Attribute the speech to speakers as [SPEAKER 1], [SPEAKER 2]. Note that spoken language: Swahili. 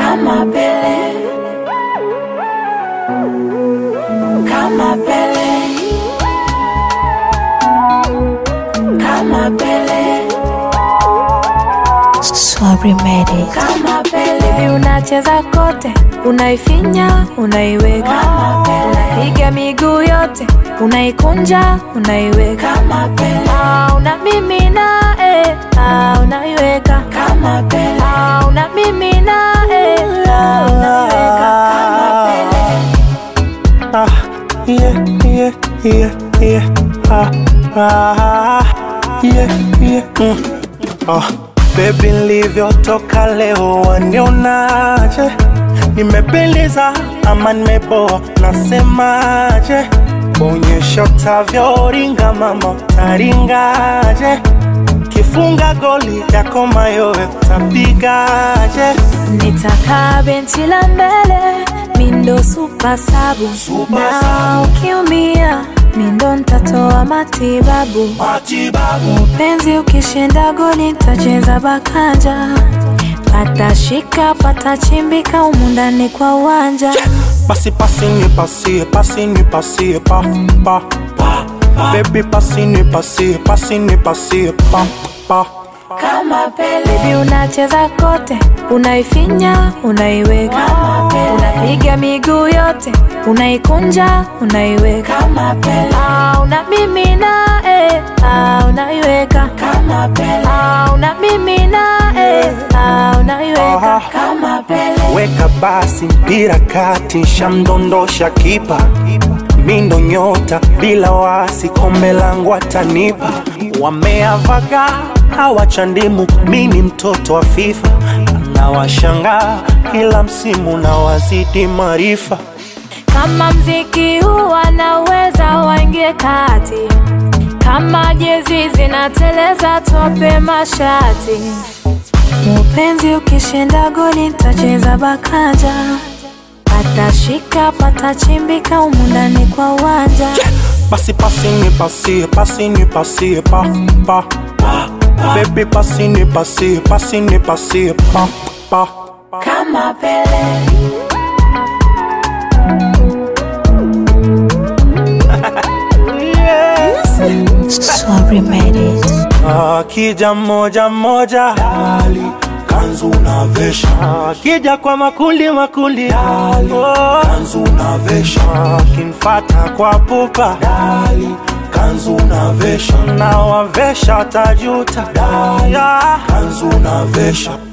[SPEAKER 1] kama Pele, kama Pele, kama Pele,
[SPEAKER 2] Sorry made it.
[SPEAKER 1] kama Pele,
[SPEAKER 3] Baby unacheza kote, unaifinya, unaiweka,
[SPEAKER 1] kama Pele,
[SPEAKER 3] piga miguu yote, unaikunja, unaiweka,
[SPEAKER 1] kama Pele,
[SPEAKER 3] ah, unamimina eh, ah, unaiweka,
[SPEAKER 1] kama Pele,
[SPEAKER 3] ah, unamimina eh, ah, unaiweka,
[SPEAKER 1] kama Pele.
[SPEAKER 4] Ah, yeah, yeah, yeah, yeah. Ah, ah, yeah, yeah. Mm. Ah, baby nilivyotoka leo wanionaje? Nimependeza ama nimeboa? Nasemaje? Onyesha utavyoringa mama, utaringaje? Kifunga goli yako mayowe utapigaje?
[SPEAKER 3] Nitakaa benchi la mbele, mindo super sabu,
[SPEAKER 4] Super
[SPEAKER 3] na
[SPEAKER 4] sabu.
[SPEAKER 3] ukiumia mindo ntatoa matibabu.
[SPEAKER 4] Matibabu
[SPEAKER 3] Mpenzi ukishinda goli nitacheza bakanja, patashika patachimbika humu ndani kwa uwanja.
[SPEAKER 4] Basi pasi ni pasie, pasi ni pasie, pa, pa, pa. Baby pasi ni pasie, pasi ni pasie, pa, pa.
[SPEAKER 1] Kama Pele,
[SPEAKER 3] Baby unacheza kote, unaifinya, unaiweka,
[SPEAKER 1] kama Pele,
[SPEAKER 3] unapiga miguu yote, unaikunja, unaiweka,
[SPEAKER 1] kama Pele,
[SPEAKER 3] ah, unamimina eh, ah, unaiweka,
[SPEAKER 1] kama Pele,
[SPEAKER 3] ah, unamimina eh, ah, unaiweka.
[SPEAKER 4] Aha.
[SPEAKER 1] kama Pele,
[SPEAKER 4] Weka basi mpira kati, shamdondosha kipa, mindo nyota bila wasi, kombe langu atanipa. Wameavaga hawachandimu, mimi mtoto wa FIFA, nawashangaa kila msimu na wazidi maarifa.
[SPEAKER 3] Kama mziki huu wanaweza waingie kati, kama jezi zinateleza tope mashati. Mupenzi ukishinda goli nitacheza bakanja, patashika patachimbika humu ndani kwa uwanja.
[SPEAKER 4] Basi pasi ni pasie, pasi ni pasie, pa, pa, pa. Baby pasi ni pasie, pasi ni pasie, pa, pa.
[SPEAKER 1] kama Pele,
[SPEAKER 2] Sorry made it.
[SPEAKER 4] Akija moja moja dali kanzu unavesha, akija kwa makundi makundi dali kanzu unavesha, akinfata kwa pupa dali kanzu unavesha, na wavesha tajuta dali kanzu unavesha